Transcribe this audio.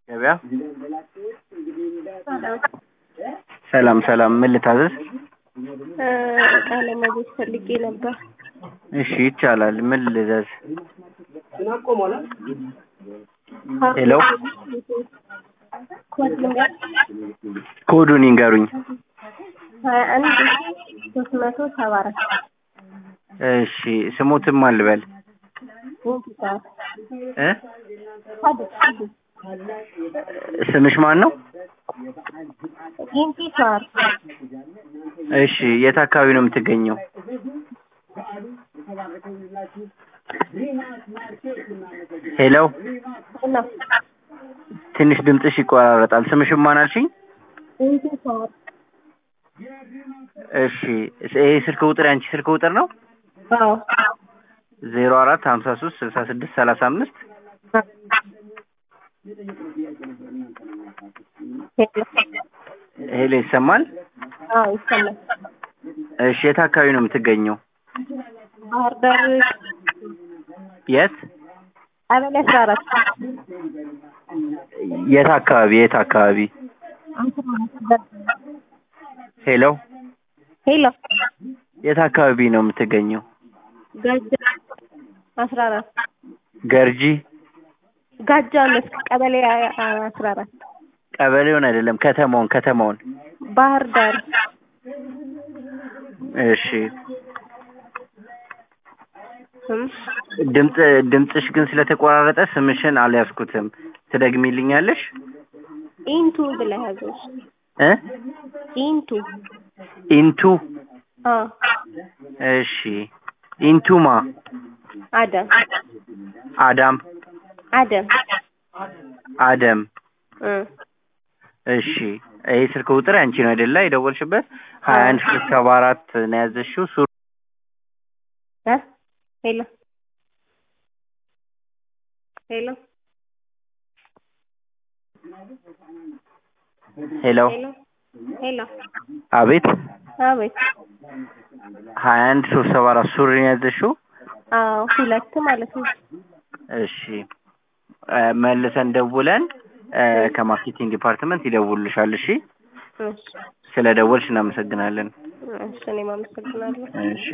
ገበያ ሰላም ሰላም፣ ምን ልታዘዝ? እቃ ለማዘዝ ፈልጌ ነበር። እሺ ይቻላል። ምን ልዘዝ? ሄሎ ኮድ ልንገር ኮዱን ይንገሩኝ። ሀያ አንድ ሶስት መቶ ሰባ አራት እሺ ስሙትም አልበል ኢንቲሳር እ ሀዲስ ሀዲስ ስምሽ ማን ነው? ኢንቲሳር እሺ የት አካባቢ ነው የምትገኘው? ሄሎ ሄሎ ትንሽ ድምፅሽ ይቆራረጣል። ስምሽም ማን አልሽኝ? ኢንቲሳር እሺ ይሄ ስልክ ቁጥር ያንቺ ስልክ ቁጥር ነው? አዎ ዜሮ አራት ሀምሳ ሶስት ስልሳ ስድስት ሰላሳ አምስት ሄሎ ሄሎ ይሰማል? አዎ ይሰማል። እሺ የት አካባቢ ነው የምትገኘው? ባህር ዳር የት ቀበሌ አስራ አራት የት አካባቢ የት አካባቢ? ሄሎ ሄሎ የት አካባቢ ነው የምትገኘው? ጋጃ አስራ አራት ገርጂ ጋጃ መስክ ቀበሌ አስራ አራት ቀበሌውን አይደለም ከተማውን ከተማውን። ባህር ዳር እሺ እም፣ ድምፅ ድምፅሽ ግን ስለተቆራረጠ ስምሽን አልያዝኩትም። ትደግሚልኛለሽ? ኢንቱ ብለህ ያዘው። እ ኢንቱ ኢንቱ አዎ እሺ ኢንቱማ አደም አዳም አደም አደም እ እሺ ይሄ ስልክ ቁጥር አንቺ ነው አይደለ? የደወልሽበት ሀያ አንድ ሺህ ሰባ አራት ነው ያዘሽው። ሱ እ ሄሎ ሄሎ ሄሎ ሄሎ ሄሎ አቤት አቤት ሀያ አንድ ሶስት ሰባ አራት ሱሪ ነው ያዘሽው። አዎ ሁለት ማለት ነው። እሺ እ መልሰን ደውለን እ ከማርኬቲንግ ዲፓርትመንት ይደውልልሻል። እሺ እሺ ስለ ደወልሽ እናመሰግናለን። እሺ እኔም አመሰግናለሁ። እሺ